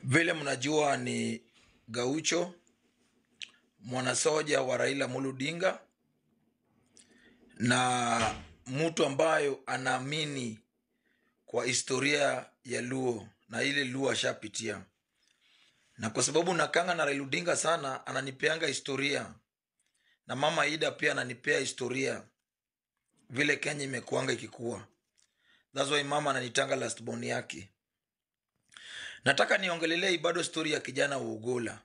Vile mnajua ni Gaucho, mwanasoja wa Raila Amolo Odinga na mtu ambayo anaamini kwa historia ya Luo na ile Luo ashapitia, na kwa sababu nakanga na Raila Odinga sana, ananipeanga historia na mama Ida pia ananipea historia vile Kenya imekuanga ikikuwa. That's why mama ananitanga last born yake. Nataka niongelelei bado stori ya kijana wa Ugola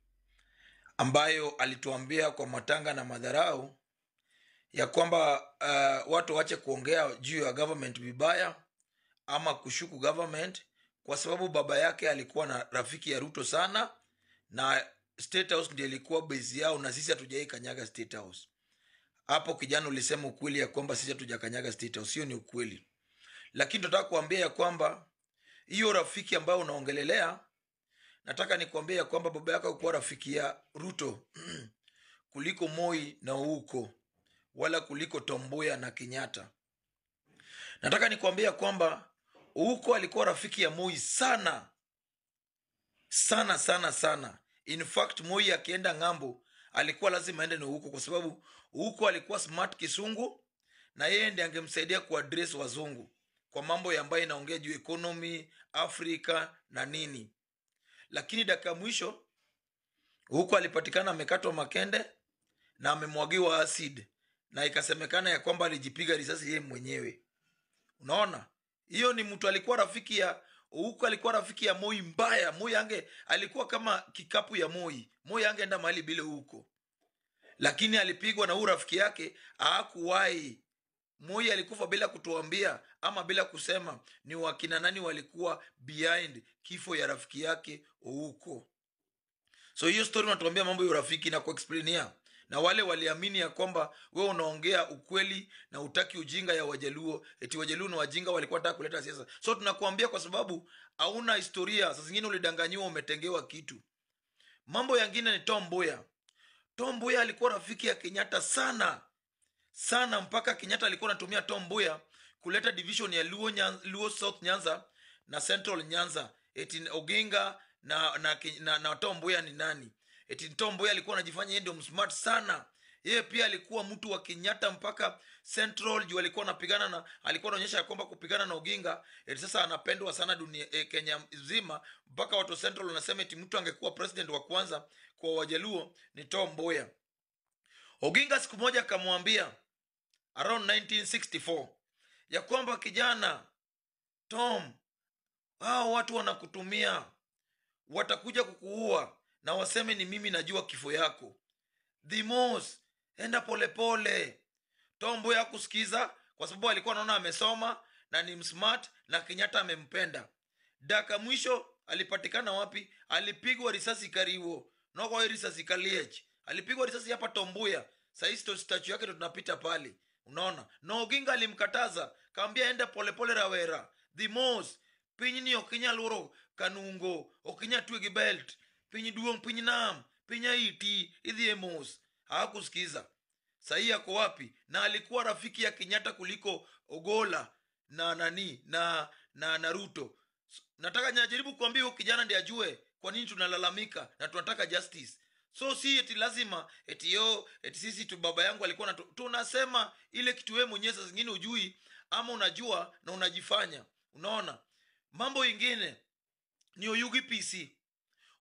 ambayo alituambia kwa matanga na madharau ya kwamba uh, watu wache kuongea juu ya government vibaya ama kushuku government, kwa sababu baba yake alikuwa na rafiki ya Ruto sana na State House ndiyo ilikuwa base yao, na sisi hatujai kanyaga State House. Hapo kijana ulisema ukweli ya kwamba sisi hatujakanyaga State House, hiyo ni ukweli, lakini tunataka kuambia ya kwamba hiyo rafiki ambayo unaongelelea, nataka nikuambia ya kwamba baba yako alikuwa rafiki ya Ruto kuliko Moi na Ouko wala kuliko Tomboya na Kenyatta. Nataka nikuambia kwamba Ouko alikuwa rafiki ya Moi sana sana sana sana. In fact, Moi akienda ng'ambo alikuwa lazima aende na Ouko kwa sababu Ouko alikuwa smart kisungu na yeye ndiye angemsaidia kuaddress wazungu kwa mambo ya ambayo inaongea juu economy Afrika na nini, lakini dakika ya mwisho huko alipatikana amekatwa makende na amemwagiwa acid na ikasemekana ya kwamba alijipiga risasi yeye mwenyewe. Unaona, hiyo ni mtu alikuwa rafiki ya huko, alikuwa rafiki ya Moi mbaya. Moi ange alikuwa kama kikapu ya Moi. Moi angeenda mahali bila huko, lakini alipigwa na huu rafiki yake hakuwahi Moi alikufa bila kutuambia ama bila kusema ni wakina nani walikuwa behind kifo ya rafiki yake Ouko. So hiyo story unatuambia mambo ya urafiki na kuexplainia, na wale waliamini ya kwamba we unaongea ukweli na utaki ujinga ya Wajaluo, eti Wajaluo na wajinga walikuwa nataka kuleta siasa. So tunakuambia kwa sababu hauna historia, saa zingine ulidanganyiwa, umetengewa kitu. Mambo yangine ni Tom Mboya. Tom Mboya alikuwa rafiki ya Kenyatta sana sana mpaka Kenyatta alikuwa anatumia Tom Mboya kuleta division ya Luo, Nyan, Luo South Nyanza na Central Nyanza. Eti Oginga na na, na, na Tom Mboya ni nani? Eti Tom Mboya alikuwa anajifanya yeye ndio msmart sana. Yeye pia alikuwa mtu wa Kenyatta mpaka Central juu alikuwa anapigana na alikuwa anaonyesha ya kwamba kupigana na Oginga eti sasa anapendwa sana dunia eh, Kenya nzima mpaka watu wa Central wanasema eti mtu angekuwa president wa kwanza kwa Wajaluo ni Tom Mboya. Oginga siku moja akamwambia around 1964 ya kwamba kijana Tom, hao watu wanakutumia, watakuja kukuua na waseme ni mimi najua kifo yako. Dhimos, enda polepole. Tom Mboya hakusikiza kwa sababu alikuwa anaona amesoma na ni msmart na Kenyatta amempenda. Daka mwisho alipatikana wapi? Alipigwa risasi Kariwo nokwa risasi Kaliech, alipigwa risasi hapa Tombuya. Sahii statue yake ndo tunapita pale unaona na Oginga alimkataza kaambia ende polepole rawera dhimos piny ni okinya luoro kanungo okinya twe gi belt piny duong piny nam piny aiti idhi e mos hakusikiza sahii ako wapi na alikuwa rafiki ya kenyatta kuliko ogola na nani na na na ruto nataka najaribu kuambia huyu kijana ndi ajue kwa nini tunalalamika na tunataka justice so si eti lazima eti yo eti sisi tu baba yangu alikuwa natu, tunasema ile kitu wewe mwenyewe saa zingine ujui ama unajua na unajifanya unaona mambo ingine ni oyugi pc